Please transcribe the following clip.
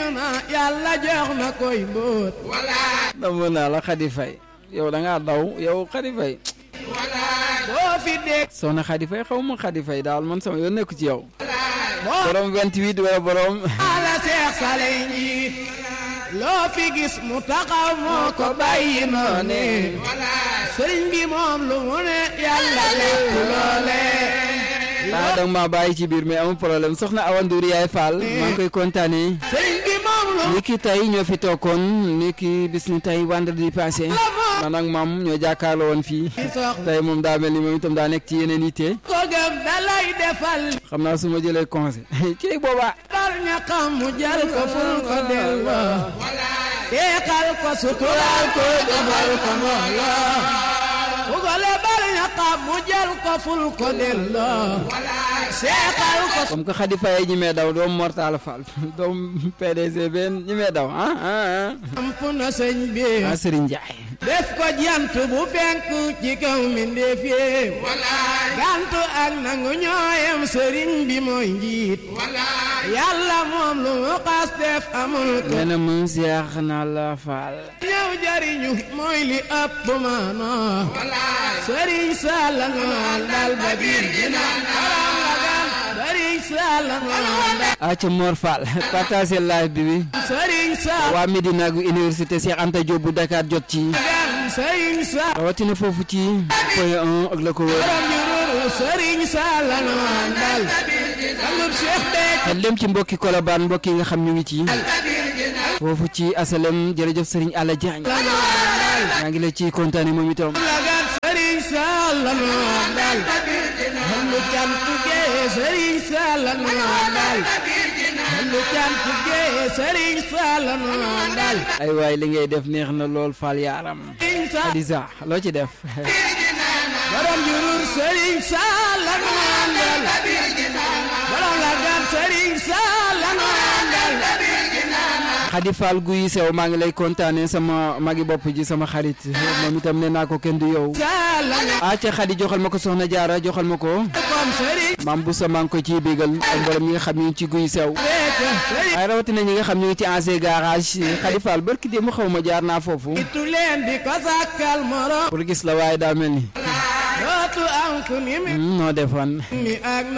na yàlla jox na koy mbóot damu naa la Khady Faye yow da ngaa daw yow Khady Faye boo fi dégg soxna Khady Faye xaw ma Khady Faye daal man sama yoon nekku ci yow boo borom 28 wala borom ala seex sale njiit loo fi gis mu taxaw moo ko bàyyi noone sëriñ bi moom lu mu ne yàlla lépp loole ah danga maa bàyyi ci biir mais amul problème soxna Awa Ndour yaay Fall maa ngi koy kontaanee sëriñ bi moom lu ni ki tey ñoo fi toogoon ni ki bis ni tey vendredi passé man ak maam ñoo jàkkaarloo woon fii sox tey moom daa mel ni moom itam daa nekk ci yeneen yitte ko gëm da lay defal xam naa su ma jëlee conseil ci boobaa bar ñaqam mu jël ko ful ko delloo yeexal ko suturaal ko defal ko mooloo bu ko le bar ñaqam mu jël ko ful ko delloo seexal ko comme que Khady Faye ñi mee daw doom Mortala Fall doom PDG benn ñi mee daw ah ah samp na sëñ bi ah ah Serigne Ndiaye def ko jant bu fenk ci kaw mbindeef yi gantu ak nangu ñooyam sëriñ bi mooy njiit yàlla moom lu mu xas def amul ko nee na mu seex na la Fall ñëw jariñu mooy li ëpp maanoo sëriñ Salla ngoon dal ba biir jinaan aram la gan sëriñ Salla ngoon dal ah ca Mor Fall partagé live bi bi sëriñ Salla waa Medina gu université Cheikh Anta Diop bu Dakar jot ci gan sëriñ Salla rawatina foofu ci point 1 ak la ko wër borom njurul sëriñ Salla ngoon dal sangub Cheikh Béthio xel dem ci mbokki Colobane mbokk yi nga xam ñu ngi ci foofu ci asalem jërëjëf Serigne Alla Diagne maa ngi la ciy kontaane moom itam lagat sëriñ Salla ngoon dal xamlu cant gee sëriñ Salla ngoon dal xamlu cant gee sëriñ Salla ngoon dal ay waay li ngay def neex na lool Fall yaaram sëriñ Salla Khadija loo ci def borom jurur sëriñ Salla ngoon dal borom lagat sëriñ Salla ngoon dal Khady Fall guy sew maa ngi lay kontaane sama magi bopp ji sama xarit moom itam nee naa ko kenn du yow Salla ngoon ah ca Khady joxal ma ko soxna jaara joxal ma ko comme sëriñ maam bu sa maa ngi ko ciy bégal ak mboolem ñi nga xam ñu ngi ci guy sew Béthio sëriñ ay rawatina ñi nga xam ñu ngi ci ancien garage Khady Fall barki démb xaw ma jaar naa foofu itu leen di ko sàkkal morom pour gis la waaye daa mel ni dootu am ku ni mi noo defoon mi ak